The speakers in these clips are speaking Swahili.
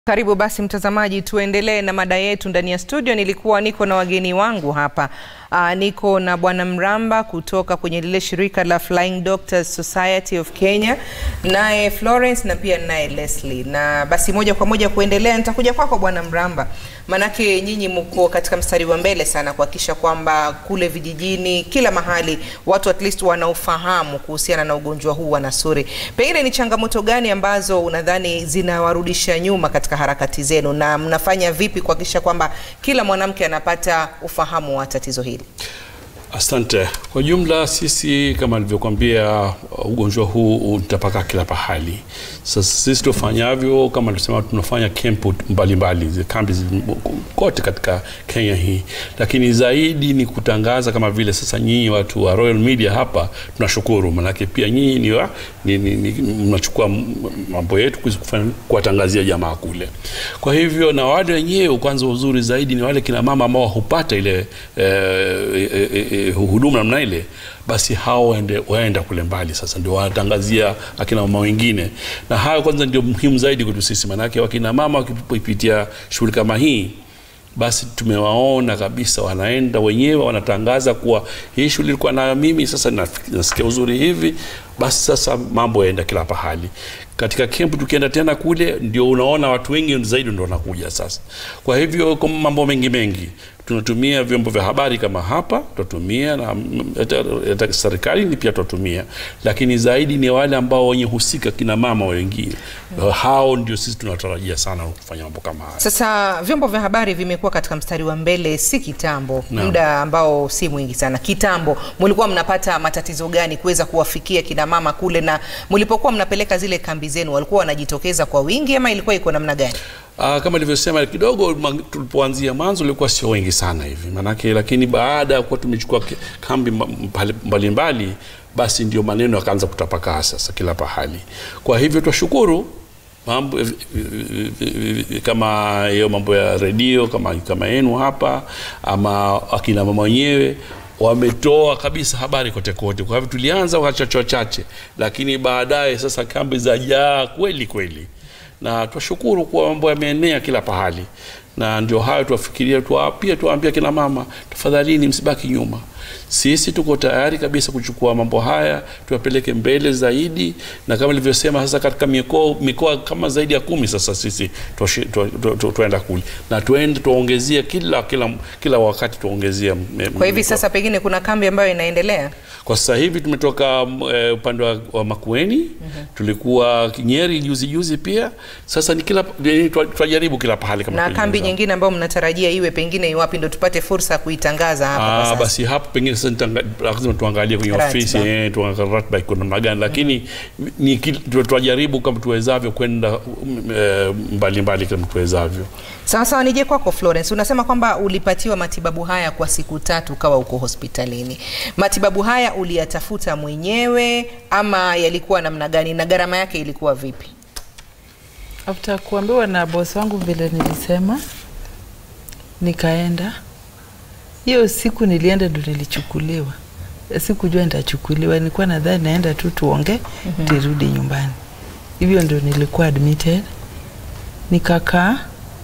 Karibu basi mtazamaji, tuendelee na mada yetu ndani ya studio. Nilikuwa niko na wageni wangu hapa. Aa, niko na Bwana Mramba kutoka kwenye lile shirika la Flying Doctors Society of Kenya, naye Florence na pia naye Leslie. Na basi moja kwa moja kuendelea, nitakuja kwako Bwana Mramba, manake nyinyi mko katika mstari wa mbele sana kuhakikisha kwamba kule vijijini, kila mahali watu at least wanaofahamu kuhusiana na ugonjwa huu wa nasuri. Pengine ni changamoto gani ambazo unadhani zinawarudisha nyuma katika harakati zenu, na mnafanya vipi kuhakikisha kwamba kila mwanamke anapata ufahamu wa tatizo hili? Asante. Kwa jumla, sisi kama nilivyokuambia, ugonjwa huu utapaka kila pahali. Sasa sisi tufanyavyo, kama tulisema, tunafanya kempu mbalimbali, kambi kote katika Kenya hii, lakini zaidi ni kutangaza, kama vile sasa nyinyi watu wa Royal Media hapa tunashukuru, manake pia nyinyi ni, wa, ni, ni, ni mnachukua mambo yetu kuwatangazia jamaa kule. Kwa hivyo na wale wenyewe, kwanza uzuri zaidi ni wale kina mama ambao hupata ile eh, eh, eh, huduma namna ile, basi hao waende, waenda kule mbali. Sasa ndio wanatangazia akina mama wengine, na hayo kwanza ndio muhimu zaidi kwetu sisi, maanake wakina mama wakipitia shughuli kama hii basi tumewaona kabisa, wanaenda wenyewe wanatangaza kuwa hii shughuli ilikuwa nayo mimi, sasa nasikia uzuri hivi. Basi sasa mambo yaenda kila pahali. Katika kempu tukienda tena kule, ndio unaona watu wengi zaidi ndio wanakuja sasa. Kwa hivyo kwa mambo mengi mengi tunatumia vyombo vya habari kama hapa, tutatumia na hata serikali ni pia tutatumia, lakini zaidi ni wale ambao wenye husika, kina mama wengine hmm. Hao ndio sisi tunatarajia sana kufanya mambo kama haya. Sasa vyombo vya habari vimekuwa katika mstari wa mbele, si kitambo, muda ambao si mwingi sana. Kitambo mlikuwa mnapata matatizo gani kuweza kuwafikia kina mama kule, na mlipokuwa mnapeleka zile kambi zenu walikuwa wanajitokeza kwa wingi ama ilikuwa iko namna gani? Uh, kama nilivyosema kidogo, tulipoanzia mwanzo ulikuwa sio wengi sana hivi manake, lakini baada ya kuwa tumechukua kambi mbalimbali mbali, basi ndio maneno yakaanza kutapakaa sasa kila pahali. Kwa hivyo twashukuru mambo kama hiyo mambo ya redio kama kama yenu hapa ama akina mama wenyewe wametoa kabisa habari kote kote. Kwa hivyo tulianza wachache wachache, lakini baadaye sasa kambi za jaa kweli kweli na twashukuru kuwa mambo yameenea kila pahali, na ndio hayo tuwafikiria tuwa, pia tuwaambia kina mama, tafadhalini msibaki nyuma. Sisi tuko tayari kabisa kuchukua mambo haya tuwapeleke mbele zaidi, na kama nilivyosema sasa, katika mikoa mikoa kama zaidi ya kumi sasa sisi tuenda kule na tuende tuongezea kila kila kila wakati tuongezea. Kwa hivi sasa pengine kuna kambi ambayo inaendelea kwa sasa hivi tumetoka uh, upande wa, wa Makueni mm -hmm. Tulikuwa Nyeri juzi juzi pia. Sasa ni kila tunajaribu kila pahali kama na kambi nyingine ambayo mnatarajia iwe pengine iwapi, ndo tupate fursa kuitangaza hapa. Ah, basi hapo pengine sasa lazima tuangalie kwenye ofisi eh, tuangalie ratiba iko namna gani, lakini mm -hmm. ni tunajaribu kama tuwezavyo kwenda mbalimbali mbali kama tuwezavyo. Sawa sawa, nije kwako Florence, unasema kwamba ulipatiwa matibabu haya kwa siku tatu ukawa uko hospitalini. Matibabu haya uliyatafuta mwenyewe ama yalikuwa namna gani na gharama yake ilikuwa vipi? After kuambiwa na boss wangu vile nilisema, nikaenda. Hiyo siku nilienda ndo nilichukuliwa, sikujua nitachukuliwa, nilikuwa nadhani naenda tu tuonge mm -hmm. tirudi nyumbani. Hivyo ndo nilikuwa admitted, nikakaa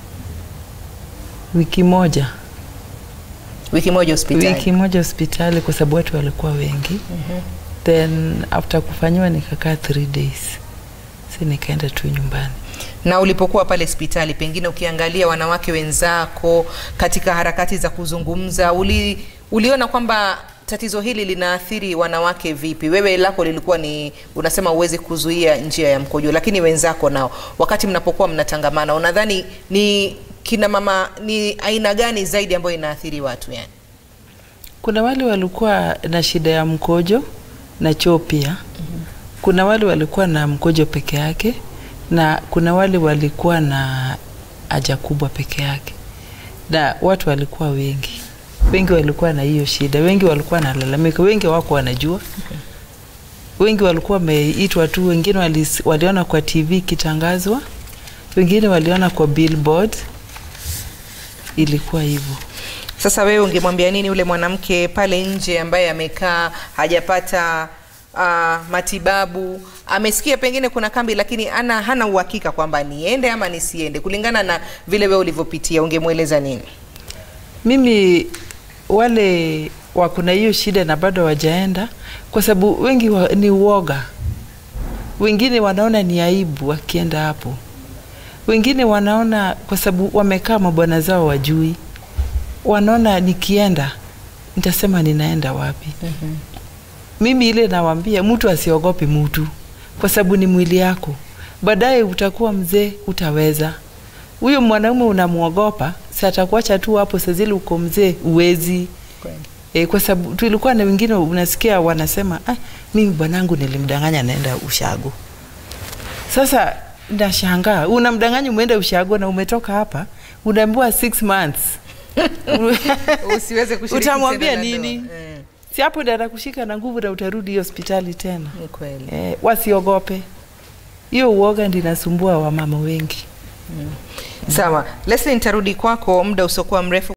wiki moja wiki moja hospitali, wiki moja hospitali kwa sababu watu walikuwa wengi mm -hmm. Then after kufanyiwa nikakaa three days, si nikaenda tu nyumbani. Na ulipokuwa pale hospitali, pengine ukiangalia wanawake wenzako katika harakati za kuzungumza, uli, uliona kwamba tatizo hili linaathiri wanawake vipi? Wewe lako lilikuwa ni unasema uwezi kuzuia njia ya mkojo, lakini wenzako nao, wakati mnapokuwa mnatangamana, unadhani ni kina mama ni aina gani zaidi ambayo inaathiri watu yani? Kuna wale walikuwa na shida ya mkojo na choo pia. mm -hmm. Kuna wale walikuwa na mkojo peke yake na kuna wale walikuwa na haja kubwa peke yake, na watu walikuwa wengi wengi walikuwa na hiyo shida, wengi walikuwa nalalamika, wengi wako wanajua. okay. Wengi walikuwa wameitwa tu, wengine wali, waliona kwa TV ikitangazwa, wengine waliona kwa billboard ilikuwa hivyo. Sasa wewe ungemwambia nini ule mwanamke pale nje ambaye amekaa hajapata uh, matibabu amesikia pengine kuna kambi lakini ana hana uhakika kwamba niende ama nisiende, kulingana na vile wewe ulivyopitia, ungemweleza nini? Mimi wale wako na hiyo shida na bado wajaenda, kwa sababu wengi wa, ni uoga. Wengine wanaona ni aibu wakienda hapo, wengine wanaona kwa sababu wamekaa mabwana zao wajui, wanaona nikienda nitasema ninaenda wapi? mm-hmm. Mimi ile nawaambia mtu asiogope mtu, kwa sababu ni mwili yako. Baadaye utakuwa mzee, utaweza. Huyo mwanaume unamwogopa, si atakuacha tu hapo, saa zile uko mzee uwezi E, kwa sababu tulikuwa na wengine unasikia wanasema ah, mimi bwanangu nilimdanganya naenda ushago. Sasa ndashangaa unamdanganya umeenda ushago na umetoka hapa unaambiwa six months Usiweze kushiriki utamwambia tena na nini? ndoa. Eh, si hapo ndio atakushika na nguvu na utarudi hospitali tena. ni kweli. E, wasiogope hiyo uoga ndio inasumbua wamama wengi. Sawa, Leslie, nitarudi kwako muda usiokuwa mrefu.